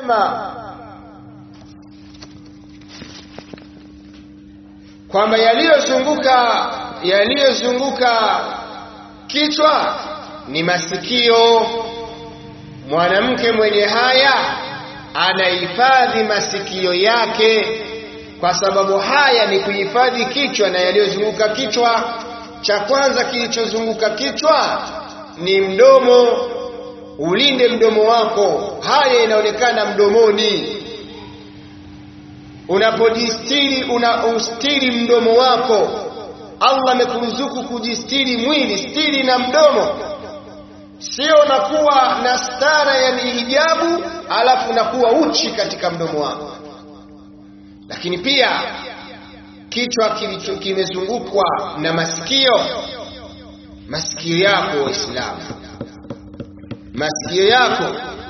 umma kwamba yaliyozunguka yaliyozunguka kichwa ni masikio. Mwanamke mwenye haya anahifadhi masikio yake, kwa sababu haya ni kuhifadhi kichwa na yaliyozunguka kichwa. Cha kwanza kilichozunguka kichwa ni mdomo. Ulinde mdomo wako, haya inaonekana mdomoni. Unapojistiri unaustiri mdomo wako. Allah amekuruzuku kujistiri mwili, stiri na mdomo, sio unakuwa na stara ya hijabu alafu unakuwa uchi katika mdomo wako. Lakini pia kichwa kimezungukwa na masikio. Masikio yako Waislamu, masikio yako,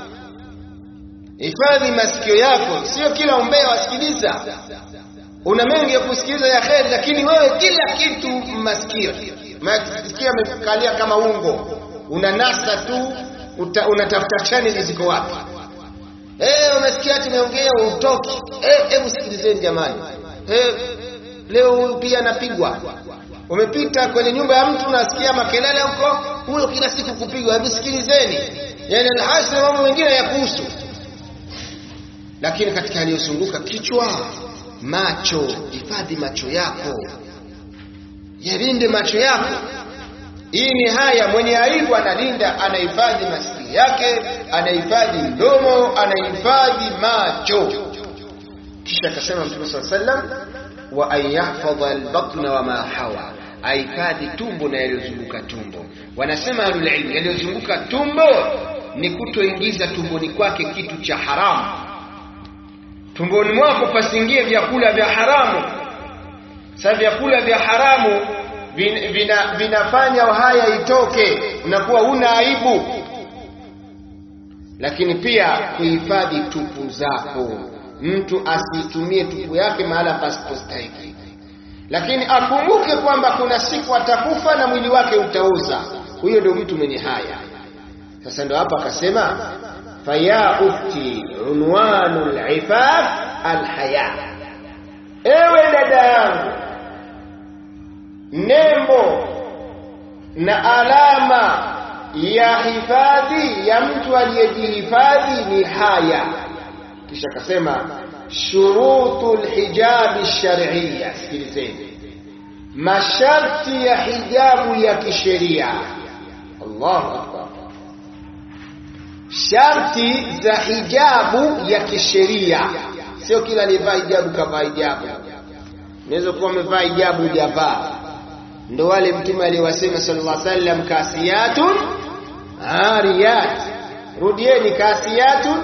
hifadhi masikio yako, sio kila umbea wasikiliza una mengi ya kusikiliza ya kheri, lakini wewe kila kitu masikio. Masikio amekalia kama ungo, unanasa tu, unatafuta chaneli ziko wapi. Eh, umesikia tumeongea utoki. Eh, hebu sikilizeni jamani. Eh, leo huyu pia anapigwa. Umepita kwenye nyumba ya mtu unasikia makelele huko, huyo kila siku kupigwa. Hebu sikilizeni. Yaani alhasra mambo mengine ya kuhusu. Lakini katika aliyozunguka kichwa macho, hifadhi macho yako, yalinde macho yako. Hii ni haya, mwenye aibu analinda, anahifadhi masikio yake, anahifadhi mdomo, anahifadhi macho. Kisha akasema Mtume saa sallam, wa an yahfadha albatna wama hawa, ahifadhi tumbo na yaliyozunguka tumbo. Wanasema ahlulilmu, yaliyozunguka tumbo ni kutoingiza tumboni kwake kitu cha haramu tumboni mwako pasingie vyakula vya haramu. Sasa vyakula vya haramu vin, vina, vinafanya haya itoke, unakuwa una aibu. Lakini pia kuhifadhi tupu zako, mtu asitumie tupu yake mahala pasipostahiki, lakini akumbuke kwamba kuna siku atakufa na mwili wake utaoza. Huyo ndio mtu mwenye haya. Sasa ndio hapa akasema faya ukhti unwanu lifaf alhaya, ewe dada yangu, nembo na alama ya hifadhi ya mtu aliyejihifadhi ni haya. Kisha akasema shurutu lhijabi shar'iyya, sikilizeni, masharti ya hijabu ya kisheria. Allahu akbar sharti za hijabu ya kisheria. Sio kila aliyevaa hijabu kavaa hijabu. Unaweza kuwa umevaa hijabu hujavaa. Ndo wale Mtume aliwasema sallallahu alaihi wasallam, kasiyatun ariyat. Rudieni, kasiyatun.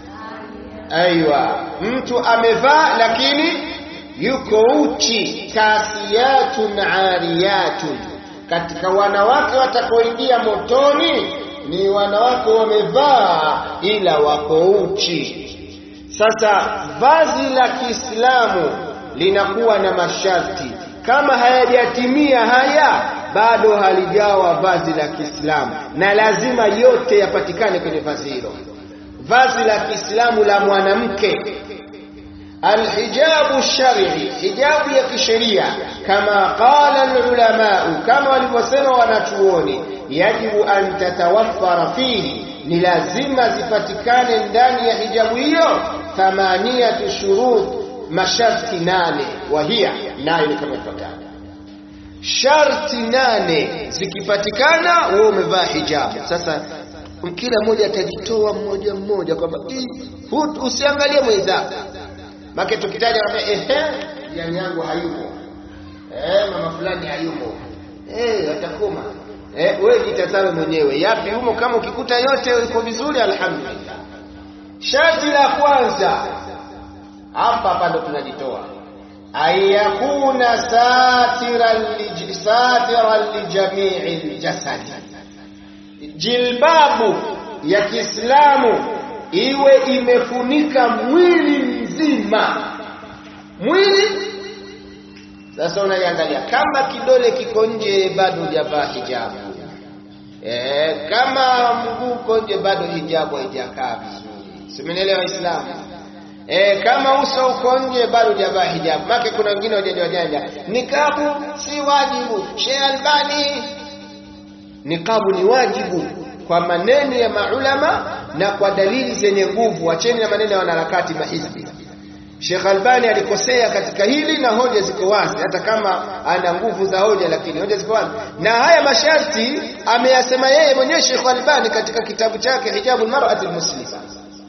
Aiwa, mtu amevaa lakini yuko uchi. Kasiyatun ariyatun, katika wanawake watakaoingia motoni ni wanawake wamevaa ila wako uchi. Sasa vazi la Kiislamu linakuwa na masharti, kama hayajatimia haya bado halijawa vazi la Kiislamu, na lazima yote yapatikane kwenye vazi hilo. Vazi la Kiislamu la mwanamke, alhijabu shar'i, hijabu ya kisheria, kama qala alulamau, kama walivyosema wanachuoni yajibu an tatawaffara fihi, ni lazima zipatikane ndani ya hijabu hiyo thamaniyatu shurut, masharti nane. Wahia, nayo ni kama ifuatavyo: sharti nane zikipatikana, wewe umevaa hijabu. Sasa kila mmoja atajitoa mmoja mmoja kwamba usiangalie mwenzako, make tukitaja ehe, jirani yangu hayumo, eh, mama fulani hayumo, eh, atakoma Eh, wewe jitazame mwenyewe yapi humo. Kama ukikuta yote iko vizuri, alhamdulillah. Sharti la kwanza hapa hapa ndo tunajitoa, ayakuna satiran lijamii ljasadi, jilbabu ya Kiislamu iwe imefunika mwili mzima, mwili sasa unaiangalia kama kidole kiko nje, bado hujavaa hijabu. E, kama mguu uko nje, bado hijabu haijakaa vizuri. Simenielewa Waislamu? E, kama uso uko nje bado hujavaa hijabu. Maana kuna wengine wajanja wajanja, nikabu si wajibu. Sheikh Albani, nikabu ni wajibu kwa maneno ya maulama na kwa dalili zenye nguvu. Acheni na maneno ya wanaharakati mahizbi. Sheikh Albani alikosea katika hili na hoja ziko wazi, hata kama ana nguvu za hoja, lakini hoja ziko wazi. Na haya masharti ameyasema yeye mwenyewe Sheikh Albani katika kitabu chake Hijabul Mar'ati Muslima.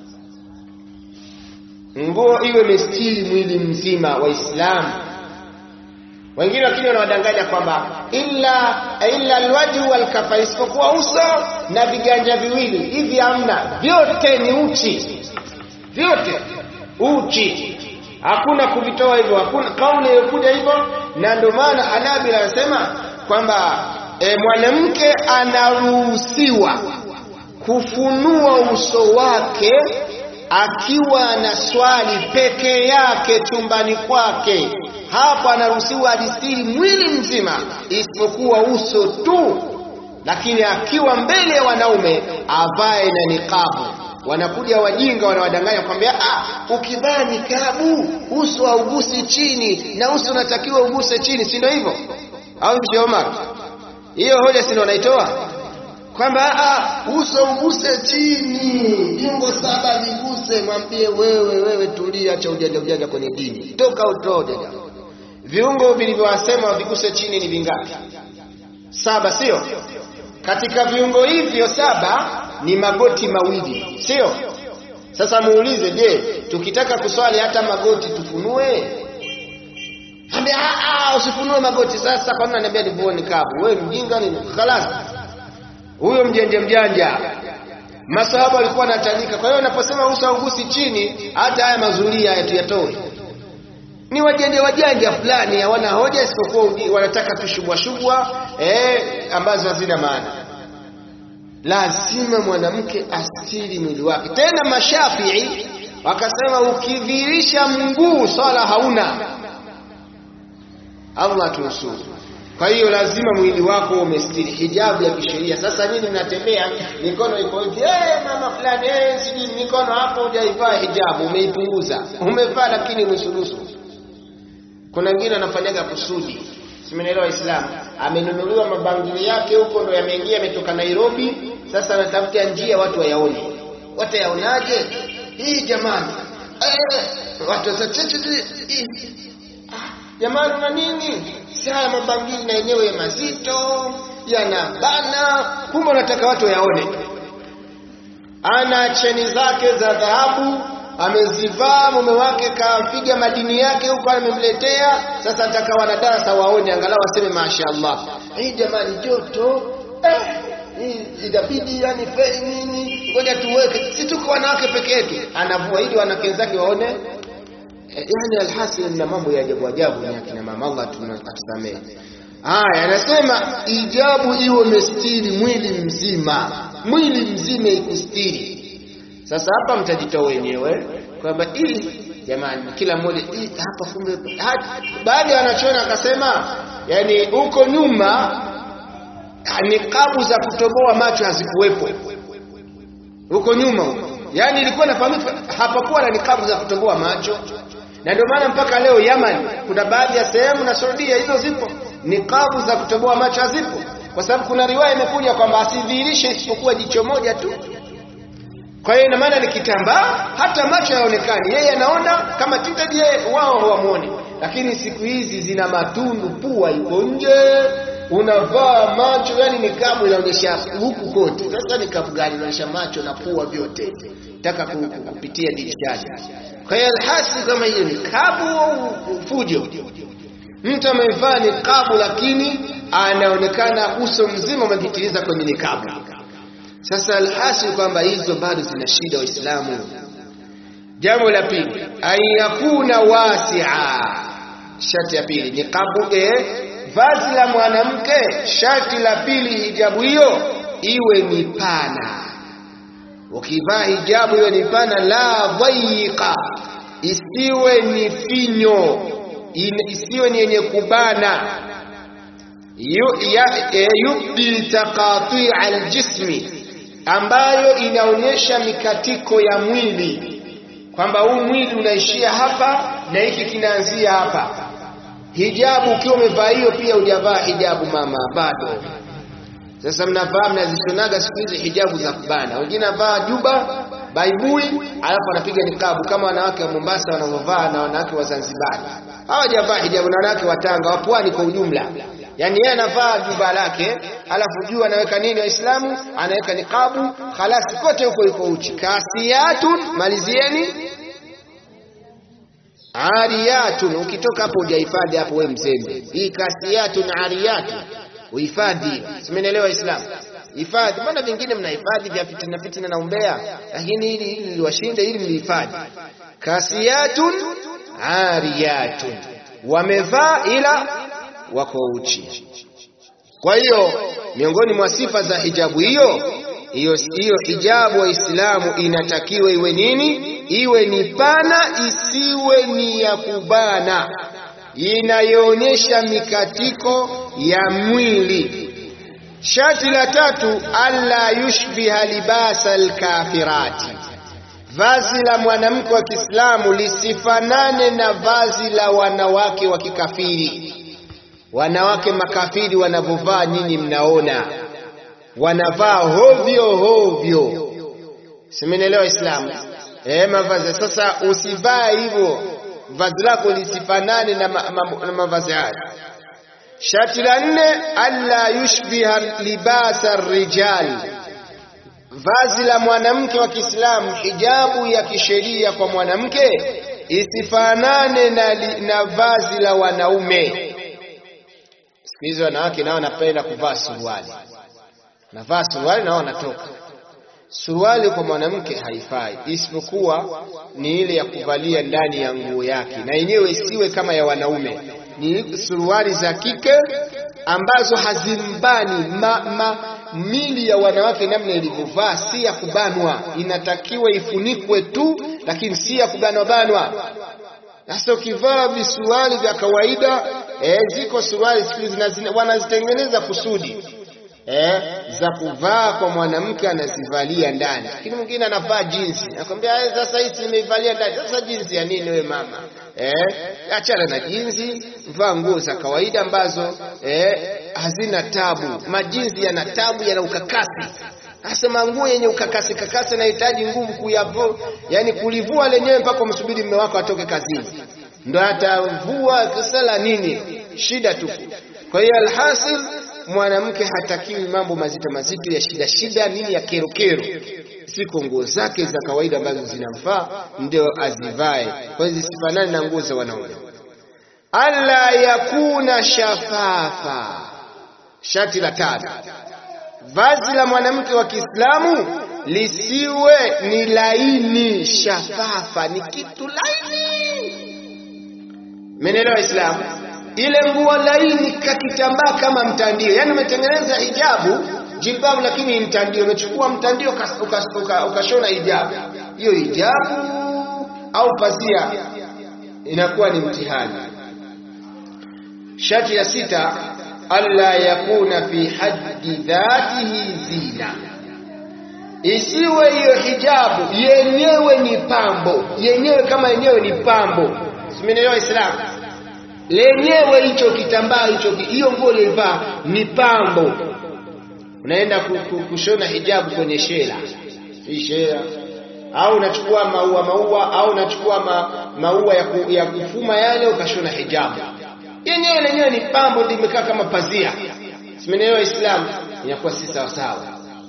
Nguo iwe mestiri mwili mzima Waislamu. Wengine wakija wanawadanganya kwamba illa illa alwajhu walkafa, isipokuwa uso na viganja viwili hivi, hamna, vyote ni uchi, vyote uchi hakuna kuvitoa hivyo, hakuna kauli iliyokuja hivyo. Na ndio maana Hanabila anasema kwamba e, mwanamke anaruhusiwa kufunua uso wake akiwa na swali peke yake chumbani kwake. Hapo anaruhusiwa adistiri mwili mzima isipokuwa uso tu, lakini akiwa mbele ya wanaume avae na niqabu wanakuja wajinga wanawadanganya kwambia, ah, ukivaa nikabu uso haugusi chini na uso unatakiwa uguse chini, si ndio hivyo? Au Sheikh Omar, hiyo hoja si ndio wanaitoa kwamba ah, uso uguse chini, jingo saba viguse. Mwambie wewe, wewe tulia, acha ujanja ujanja kwenye dini, toka utoe viungo vilivyowasema viguse chini ni vingapi? Saba, sio? Katika viungo hivyo saba ni magoti mawili, sio? Sasa muulize, je, tukitaka kuswali hata magoti tufunue? Ambia ah, usifunue magoti. Sasa kwa nini ananiambia nivue nikabu? Wewe mjinga nini? Khalas, huyo mjanja mjanja. Masahaba walikuwa wanatanika. Kwa hiyo unaposema uso haugusi chini, hata haya mazulia haya tuyatoe. Ni wajanja wajanja fulani, hawana hoja isipokuwa wanataka tu shubwa shubwa eh, ambazo hazina maana lazima mwanamke astiri mwili wake. Tena Mashafii wakasema ukidhihirisha mguu swala hauna. Allah tunusuru. Kwa hiyo lazima mwili wako umestiri, hijabu ya kisheria. Sasa nyinyi mnatembea mikono iko hivi, eh, mama fulani, eh, sijui mikono hapo, hujaivaa hijabu, umeipunguza, umevaa lakini nusunusu. Kuna wengine wanafanyaga kusudi Simenielewa Waislamu, amenunuliwa mabangili yake huko, ndo yameingia, yametoka Nairobi. Sasa anatafuta njia watu wayaone. Watayaonaje hii jamani? Eh, watu jamani, una nini? Saa mabangili na yenyewe mazito yanabana, kumbe unataka watu wayaone. Ana cheni zake za dhahabu amezivaa mume wake kapiga madini yake huko amemletea. Sasa nataka wanadarasa waone, angalau waseme mashaallah, hii jamani, joto eh, hii inabidi yani fei nini, ngoja tuweke, si tuko wanawake peke yetu. Anavua ili wanawake wenzake waone. Eh, yani alhasil na mambo ya ajabu ajabu ni akina mama, Allah atusamehe. Haya, anasema ijabu iwe mestiri mwili mzima, mwili mzima ikustiri sasa hapa mtajitoa wenyewe kwamba hii jamani, kila mmoja hapa kumbe. Baadhi ya wanachuoni akasema, yani huko nyuma nikabu za kutoboa macho hazikuwepo huko nyuma huko, yani ilikuwa nafahamika, hapakuwa na nikabu za kutoboa macho, na ndio maana mpaka leo Yaman kuna baadhi ya sehemu na Saudia hizo zipo, nikabu za kutoboa macho hazipo, kwa sababu kuna riwaya imekuja kwamba asidhihirishe isipokuwa jicho moja tu. Kwa hiyo ina maana ni kitambaa, hata macho yaonekani, yeye anaona kama tinted, yeye wao hawamuoni. Lakini siku hizi zina matundu, pua iko nje, unavaa macho, yani nikabu inaonyesha huku kote. Sasa nikabu gani inaonyesha macho na pua vyote, taka kupitia dirishani. Kwa hiyo alhasi kama hiyo nikabu au fujo, mtu amevaa nikabu lakini anaonekana uso mzima umejitiliza kwenye nikabu. Sasa alhasil kwamba hizo bado zina shida Waislamu. Jambo la pili, ayakuna wasia. Sharti ya pili ni kabuge vazi la mwanamke. Sharti la pili, hijabu hiyo iwe ni pana. Ukivaa hijabu iwe ni pana, la dhayiqa, isiwe ni finyo, isiwe ni yenye kubana yubdi taqati' aljismi ambayo inaonyesha mikatiko ya mwili kwamba huu mwili unaishia hapa na hiki kinaanzia hapa. Hijabu ukiwa umevaa hiyo, pia hujavaa hijabu mama, bado. Sasa mnavaa mnazishonaga siku hizi hijabu za kubana, wengine navaa juba baibui, alafu anapiga nikabu kama wanawake wa Mombasa wanavyovaa na wanawake wa Zanzibar. Hawajavaa hijabu na wanawake wa Tanga, wa pwani kwa ujumla. Yaani yeye anavaa juba lake, alafu juu anaweka nini? Waislamu anaweka nikabu, khalasi, kote huko yuko uchi. Kasiyatun, malizieni ariyatun. Ukitoka hapo hujahifadhi hapo, we mzembe. Hii kasiyatun ariyatun uhifadhi, simenielewa Waislamu? Hifadhi. Mbona vingine mnahifadhi vya fitina fitina na umbea, lakini hili hili liwashinde, hili mlihifadhi. Kasiyatun ariyatun, wamevaa ila wako uchi. Kwa hiyo miongoni mwa sifa za hijabu hiyo hiyo hiyo hijabu Waislamu inatakiwa iwe nini? Iwe ni pana, isiwe ni ya kubana, inayoonyesha mikatiko ya mwili. Sharti la tatu, alla yushbiha libasa alkafirati, vazi la mwanamke wa Kiislamu lisifanane na vazi la wanawake wa kikafiri. Wanawake makafiri wanavyovaa, nyinyi mnaona wanavaa hovyo hovyo, simenielewa Islamu? Eh, mavazi sasa, usivaa hivyo, vazi lako lisifanane na, ma, ma, na mavazi haya. Sharti la nne, alla yushbiha libasa rijal, vazi la mwanamke wa Kiislamu, hijabu ya kisheria kwa mwanamke isifanane na, na vazi la wanaume. Siku hizi wanawake nao wanapenda kuvaa suruali navaa suruali nao wanatoka. Suruali kwa mwanamke haifai, isipokuwa ni ile ya kuvalia ndani ya nguo yake, na yenyewe isiwe kama ya wanaume. Ni suruali za kike ambazo hazimbani ma, ma, mili ya wanawake namna ilivyovaa, si ya kubanwa. Inatakiwa ifunikwe tu, lakini si ya kubanwa banwa. Sasa ukivaa visuruali vya kawaida eh, ziko suruali siku hizi wanazitengeneza kusudi eh, za kuvaa kwa mwanamke anazivalia ndani, lakini mwingine anavaa jinsi, nakwambia sasa hizi nimeivalia ndani. Sasa jinsi ya nini wewe mama? Eh, achana na jinsi, vaa nguo za kawaida ambazo eh, hazina tabu. Majinsi yana tabu, yana ukakasi. Asema nguo yenye ukakasi kakasi inahitaji nguvu kuyavo, yani kulivua lenyewe mpaka umsubiri mume wako atoke kazini ndo atavua kisala nini, shida tupu. Kwa hiyo alhasil mwanamke hatakiwi mambo mazito mazito ya shida shida nini ya kero kero, siko nguo zake za kawaida ambazo zinamfaa ndio azivae, kwa hiyo zisifanane na nguo za wanaume. Alla yakuna shafafa, shati la tano, vazi la mwanamke wa Kiislamu lisiwe ni laini. Shafafa ni kitu laini, menelewa Islamu ile nguo laini kakitambaa kama mtandio, yaani umetengeneza hijabu jilbabu, lakini mtandio, umechukua mtandio ukashona hijabu. Hiyo hijabu au pazia inakuwa ni mtihani. Shati ya sita, alla yakuna fi haddi dhatihi zina, isiwe hiyo hijabu yenyewe ni pambo, yenyewe kama yenyewe ni pambo. Simenielewa Islamu? lenyewe hicho kitambaa hicho hiyo nguo ulivaa ni pambo. Unaenda kushona hijabu kwenye shela, si shela, au unachukua maua maua, au unachukua ma, maua ya, ku, ya kufuma yale ukashona hijabu yenyewe, lenyewe ni pambo, limekaa kama pazia. Simenelewa Islamu, inakuwa si sawa sawa.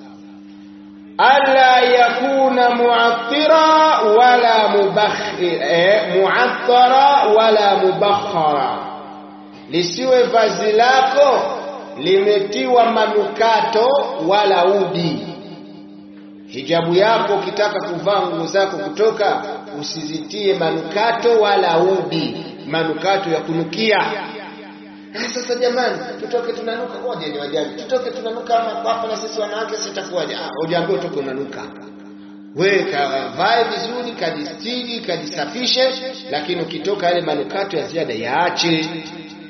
Alla yakuna muattira wala mubakhir, eh, muattara wala mubakhara, lisiwe vazi lako limetiwa manukato wala udi. Hijabu yako ukitaka kuvaa nguo zako kutoka, usizitie manukato wala udi, manukato ya kunukia. Sasa jamani, tutoke tunanuka, ngoja ni wajaji, tutoke tunanuka hapa na sisi wanawake, sitakuwaje? Ah, ujaambiwa utoke unanuka. Wewe kavae vizuri, kajistiri, kajisafishe, lakini ukitoka yale manukato ya ziada yaache.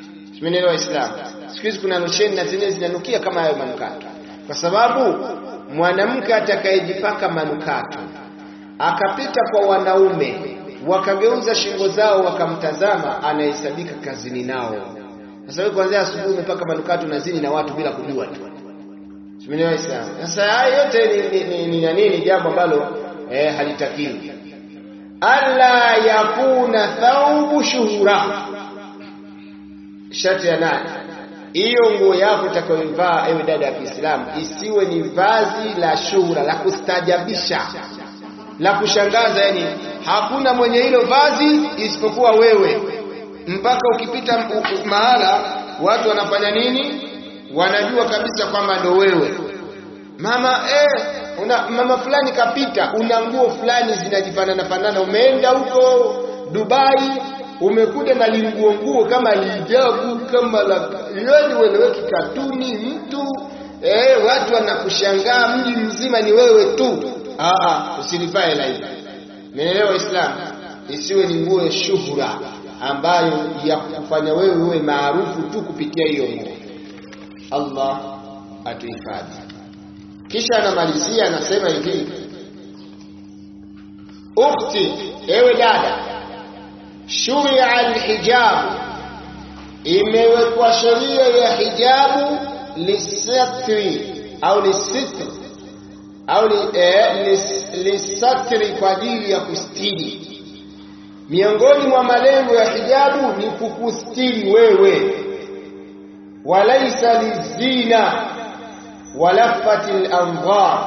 Simenelewa Waislamu. Siku hizi kuna losheni na zenyewe zinanukia kama hayo manukato, kwa sababu mwanamke atakayejipaka manukato akapita kwa wanaume wakageuza shingo zao wakamtazama, anahesabika kazini nao. Sasa wewe kuanzia asubuhi umepaka manukato na zini na watu bila kujua tu. Simenielewa Islam. Sasa haya yote ni ni, ni, ni, ni jambo ambalo eh, halitakiwi. Alla yakuna thawbu shuhura, shati ya nane hiyo nguo yako utakayoivaa ewe dada ya Kiislamu isiwe ni vazi la shuhura la kustajabisha la kushangaza, yani hakuna mwenye hilo vazi isipokuwa wewe, mpaka ukipita mahala watu wanafanya nini, wanajua kabisa kwamba ndo wewe mama. Eh, una, mama fulani kapita, una nguo fulani zinajifanana fanana, umeenda huko Dubai umekuja na linguo nguo kama lijabu kama la yani weleweki katuni mtu eh, watu wanakushangaa mji mzima ni wewe tu. Aa, usilivae la hivi. Umeelewa Islam? Isiwe ni nguo ya shuhura ambayo ya kufanya wewe uwe maarufu tu kupitia hiyo nguo. Allah atuhifadhi. Kisha anamalizia anasema hivi, ukhti, ewe dada, shuria alhijabu, imewekwa sheria ya hijabu lisatri au lisitri au lisatri kwa ajili ya kustiri. Miongoni mwa malengo ya hijabu ni kukustiri wewe, walaisa lizina walafati landhar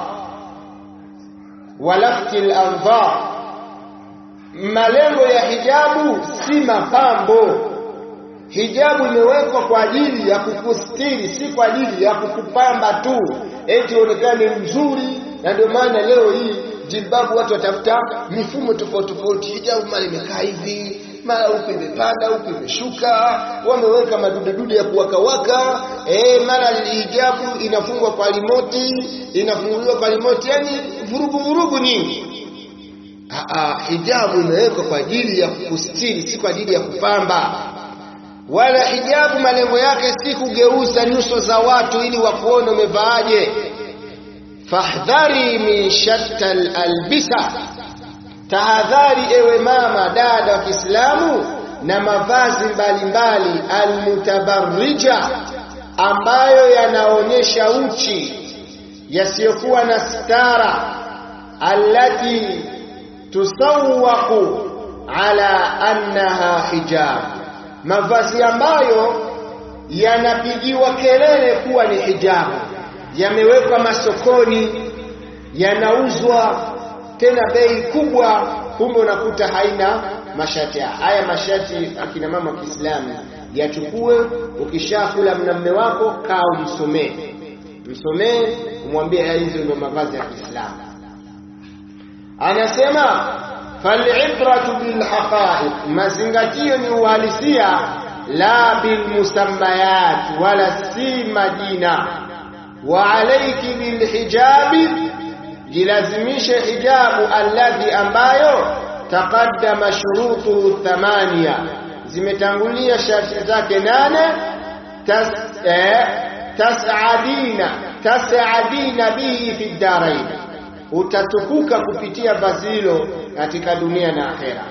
walafti landhar. Malengo ya hijabu si mapambo. Hijabu imewekwa kwa ajili ya kukustiri, si kwa ajili ya kukupamba tu eti uonekane mzuri. Na ndio maana leo hii jilbabu watu watafuta mifumo tofauti tofauti. Hijabu mara imekaa hivi, mara huku imepanda, huku imeshuka, wameweka madudedude ya kuwakawaka. Eh, mara hijabu inafungwa kwa rimoti, inafunguliwa kwa rimoti, yani vurugu vurugu nyingi. Aa, hijabu imewekwa kwa ajili ya kukustiri, si kwa ajili ya kupamba wala hijabu malengo yake si kugeuza nyuso za watu ili wakuone umevaaje. Fahdhari min shatta albisa, tahadhari ewe mama dada wa Kiislamu na mavazi mbalimbali almutabarrija, ambayo yanaonyesha uchi yasiyokuwa na stara, allati tusawwaqu ala annaha hijab mavazi ambayo yanapigiwa kelele kuwa ni hijabu, yamewekwa masokoni, yanauzwa tena bei kubwa, kumbe unakuta haina mashati haya. Mashati akina mama wa Kiislamu yachukue, ukishakula mna mme wako, kaa umsomee, msomee, umwambie hizo ndio mavazi ya Kiislamu. Anasema falibratu bilhaqaiq, mazingatio ni uhalisia, la bilmusammayat, wala si majina. Wa alayki bilhijabi, jilazimishe hijabu, alladhi, ambayo taqaddama shurutuhu thamania, zimetangulia sharti zake nane. Tas, eh, tasadina tasadina bihi fi ddarain utatukuka kupitia vazi hilo katika dunia na akhera.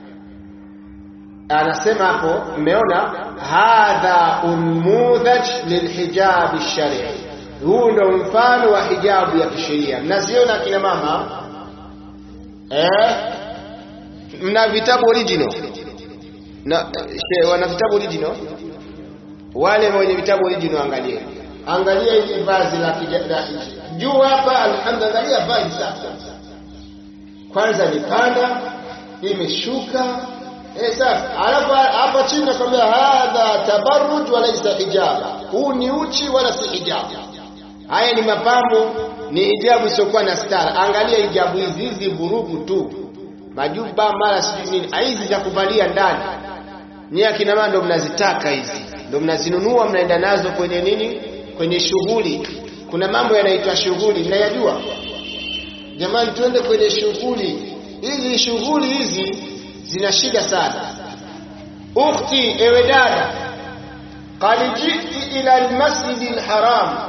Anasema hapo, mmeona hadha unmudhaj lilhijabi shari, huu ndo mfano wa hijabu ya kisheria. Mnaziona akina mama eh? Mna vitabu original na she, wana vitabu original. Wale wenye vitabu original, angalia angalia hili vazi la juu hapa, alhamdulillah, angalia vazi sasa. Kwanza ni panda, imeshuka eh, sasa alafu hapa chini nakwambia hadha tabarruj wa laysa hijaba, huu ni uchi wala si hijabu. Haya ni mapambo, ni hijabu isiyokuwa na stara. Angalia hijabu hizi hizi, vurugu tu, majuba mara sijui nini, hizi za kuvalia ndani. Ni akina mama ndo mnazitaka hizi, ndo mnazinunua, mnaenda nazo kwenye nini, kwenye shughuli. Kuna mambo yanaitwa shughuli, mnayajua jamani? Twende kwenye shughuli hizi. Shughuli hizi zina shida sana. Ukhti, ewe dada, qad jiti ila almasjidi alharam,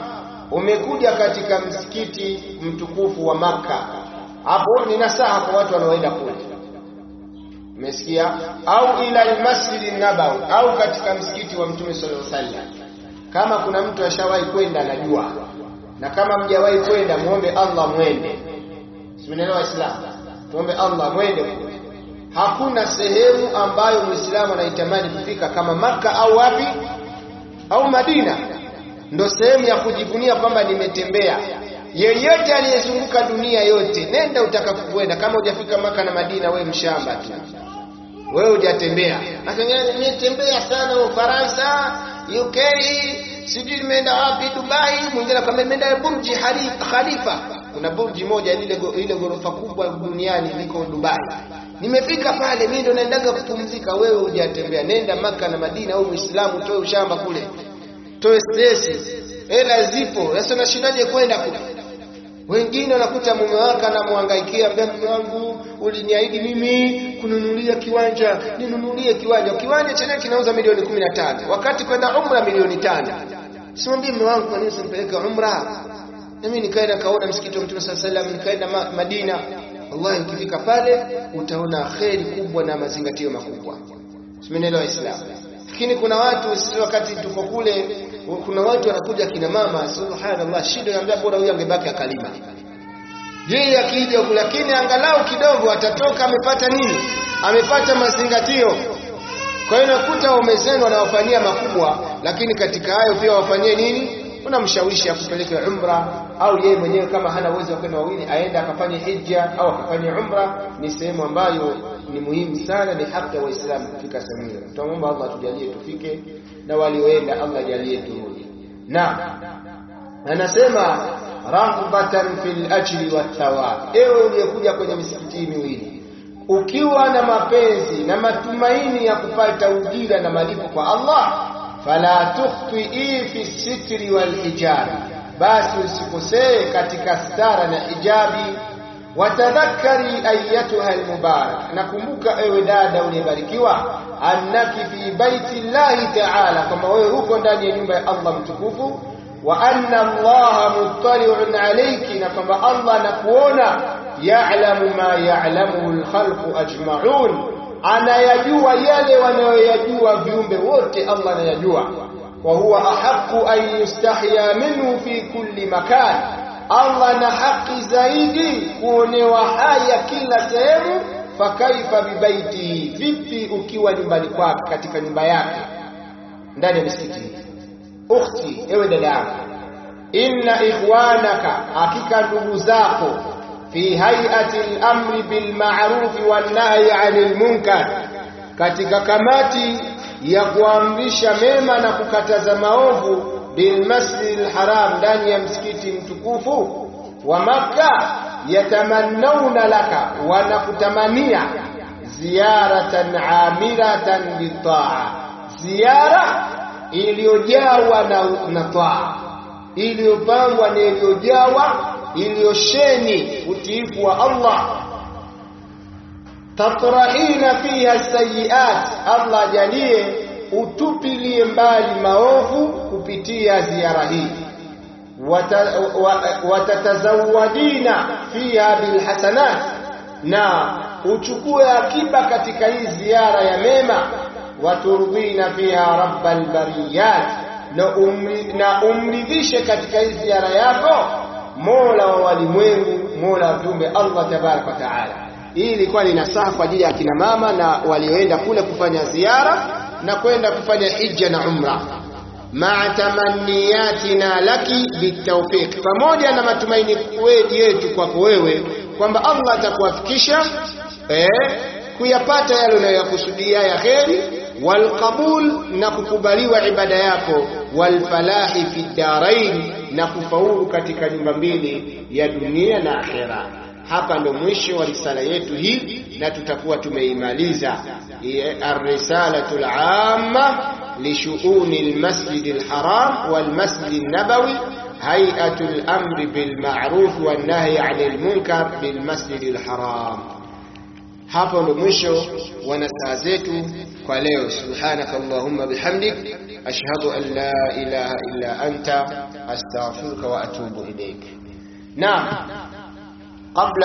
umekuja katika msikiti mtukufu wa Makka, hapo ni nasaha kwa watu wanaoenda kule, umesikia? Au ila almasjidi nabawi, au katika msikiti wa Mtume sallallahu alaihi wasallam. Kama kuna mtu ashawahi kwenda anajua, na kama mjawahi kwenda muombe Allah mwende. Simenelewa Waislamu, tuombe Allah mwende kule. Hakuna sehemu ambayo Muislamu anaitamani kufika kama Makka au wapi au Madina ndo sehemu ya kujivunia kwamba nimetembea. Yeyote aliyezunguka dunia yote, nenda utakapokwenda. Kama hujafika Maka na Madina, we mshamba tu, wewe hujatembea. Nimetembea sana Ufaransa, UK, sijui nimeenda wapi, Dubai. Mwingine akwambia nimeenda Burji Khalifa. Kuna burji moja lile ile ghorofa kubwa duniani liko Dubai. Nimefika pale, mimi ndo naendaga kupumzika. Wewe hujatembea, nenda Maka na Madina. Au Muislamu toe ushamba kule toe stress, hela zipo. Sasa unashindaje kwenda kule? Wengine wanakuta mume wake anamhangaikia, ambia mume wangu, uliniahidi mimi kununulia kiwanja, ninunulie kiwanja. Kiwanja chenyewe kinauza milioni kumi na tano wakati kwenda umra milioni tano. Simwambie mume wangu, kwa nini usimpeleke umra? Nami nikaenda kaona msikiti wa Mtume sallallahu alaihi wasallam, nikaenda Madina. Wallahi, ukifika pale utaona kheri kubwa na mazingatio makubwa. Simenelewa Waislamu lakini kuna watu sisi wakati tuko kule, kuna watu wanakuja kina mama, subhanallah, shida naambia bora huyu angebaki akalima yeye akija huku, lakini angalau kidogo atatoka amepata nini? Amepata mazingatio. Kwa hiyo nakuta waume zenu wanawafanyia makubwa, lakini katika hayo pia wafanyie nini? Unamshawishi akupeleke umra, au yeye mwenyewe kama hana uwezo wa kwenda wawili, aende akafanye hija au akafanye umra. Ni sehemu ambayo ni muhimu sana, ni haki ya Waislamu kufika sehemu hiyo. Tunaomba Allah tujalie tufike, na walioenda Allah ajalie turudi. Na anasema raghbatan fil ajri wathawab, ewe uliyekuja kwenye misikiti hii miwili ukiwa na mapenzi na matumaini ya kupata ujira na malipo kwa Allah, fala tukhtii fi sitri wal hijabi, basi usikosee katika stara na hijabi watadhakari ayatuha almubarak, nakumbuka ewe dada uliyebarikiwa, annaki fi baiti llahi taala, kwamba wewe huko ndani ya nyumba ya Allah mtukufu, wa anna Allaha muttali'un alayki, na kwamba Allah anakuona, ya'lamu ma ya'lamuhu alkhalqu ajma'un, anayajua yale wanayoyajua viumbe wote, Allah anayajua. Wa huwa ahaqqu an yustahya minhu fi kulli makan Allah na haki zaidi kuonewa haya kila sehemu. Fakaifa bibaiti, vipi ukiwa nyumbani kwake, katika nyumba yake ndani ya misikiti. Ukhti, ewe dada yangu, inna ikhwanaka, hakika ndugu zako, fi hayati al-amri bil ma'ruf wan nahyi 'anil munkar, katika kamati ya kuamrisha mema na kukataza maovu bilmasjid alharam, ndani ya msikiti mtukufu wa Makka. Yatamannawna laka, wanakutamania ziyaratan amiratan bitaa, ziara iliyojawa na, na taa, iliyopangwa na iliyojawa iliyosheni utiifu wa Allah. Tatrahina fiha sayiat, Allah ajalie utupilie mbali maovu kupitia ziara hii. Watatazawadina fiha bilhasanat, na uchukue akiba katika hii ziara ya mema. Waturdhina fiha rabbal bariyat, na umridhishe katika hii ziara yako mola wa walimwengu, mola wa viumbe Allah tabaraka wa taala. Hii ilikuwa ni nasaha kwa ajili ya akina mama na walioenda kule kufanya ziara na kwenda kufanya hija na umra, maa tamanniyatina laki bitawfiq, pamoja na matumaini yetu kwako wewe kwamba Allah atakuwafikisha eh, kuyapata yale unayoyakusudia ya kheri, walqabul, na kukubaliwa ibada yako, walfalahi fi darain, na kufaulu katika nyumba mbili ya dunia na akhera. Hapa ndo mwisho wa risala yetu hii, na tutakuwa tumeimaliza الرسالة العامة لشؤون المسجد الحرام والمسجد النبوي هيئة الأمر بالمعروف والنهي عن المنكر بالمسجد الحرام hapo ndo mwisho wa nasaha zetu kwa leo subhanaka allahumma bihamdik ashhadu an la ilaha illa anta astaghfiruka wa atubu ilaik naam qabla